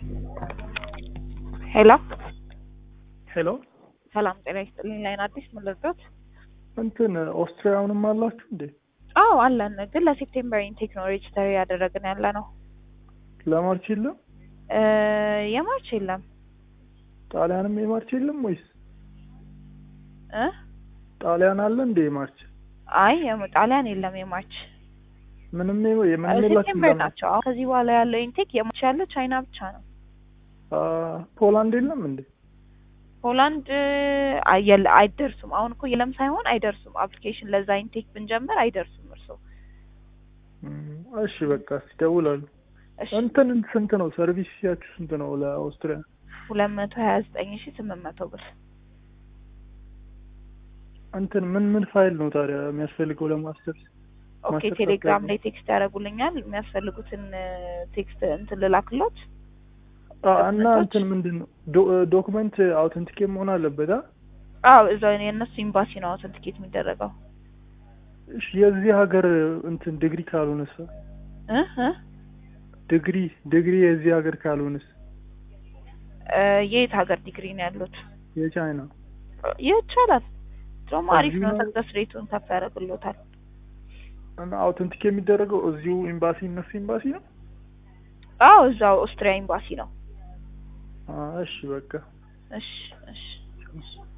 ሄሎ ሄሎ ሰላም ጤና ይስጥልኝ። ላይን አዲስ ምን ልርዳት? እንትን ኦስትሪያውንም አላችሁ እንዴ? አዎ አለን፣ ግን ለሴፕቴምበር ኢንቴክ ነው ሬጅስተር ያደረግን ያለ ነው። ለማርች የለም? እ የማርች የለም ጣሊያንም የማርች የለም ወይስ እ ጣሊያን አለ እንዴ የማርች? አይ የም- ጣሊያን የለም የማርች ምንም የም- የምንም የላችሁም? ሴፕቴምበር ለማ- ናቸው። አሁን ከዚህ በኋላ ያለው ኢንቴክ የማርች ያለው ቻይና ብቻ ነው። አ፣ ፖላንድ የለም እንዴ? ሆላንድ አየለ አይደርሱም። አሁን እኮ የለም ሳይሆን አይደርሱም። አፕሊኬሽን ለዛ ኢንቴክ ብንጀምር አይደርሱም። እርሶ እም፣ እሺ በቃ እስኪ እደውላለሁ። እሺ እንትን ስንት ነው ሰርቪስ ያችሁ ስንት ነው ለኦስትሪያ? ሁለት መቶ ሀያ ዘጠኝ ሺ ስምንት መቶ ብር እንትን ምን ምን ፋይል ነው ታዲያ የሚያስፈልገው ለማስተርስ? ኦኬ ማስተር ቴሌግራም ካርድ ላይ ቴክስት ያደርጉልኛል። የሚያስፈልጉትን ቴክስት እንትን ልላክሎት። አ፣ እና ዶክመንቶች? እንትን ምንድን ነው ዶ- ዶክመንት አውተንቲኬት መሆን አለበት? አ? አዎ እዛው የእነሱ ኤምባሲ ነው አውተንቲኬት የሚደረገው። እሺ የዚህ ሀገር እንትን ዲግሪ ካልሆነስ? እ እ ዲግሪ ዲግሪ የዚህ ሀገር ካልሆነስ? እ የት ሀገር ዲግሪ ነው ያሉት? የቻይና ይቻላል። ድሮም አሪፍ እዚሁ ነው። ነው? ሰክሰስ ሬቱን ከፍ ያደርግሎታል። እና አውተንቲኬት የሚደረገው እዚሁ ኤምባሲ እነሱ ኤምባሲ ነው? አዎ እዛው ኦስትሪያ ኤምባሲ ነው። አ፣ እሺ በቃ እሺ እሺ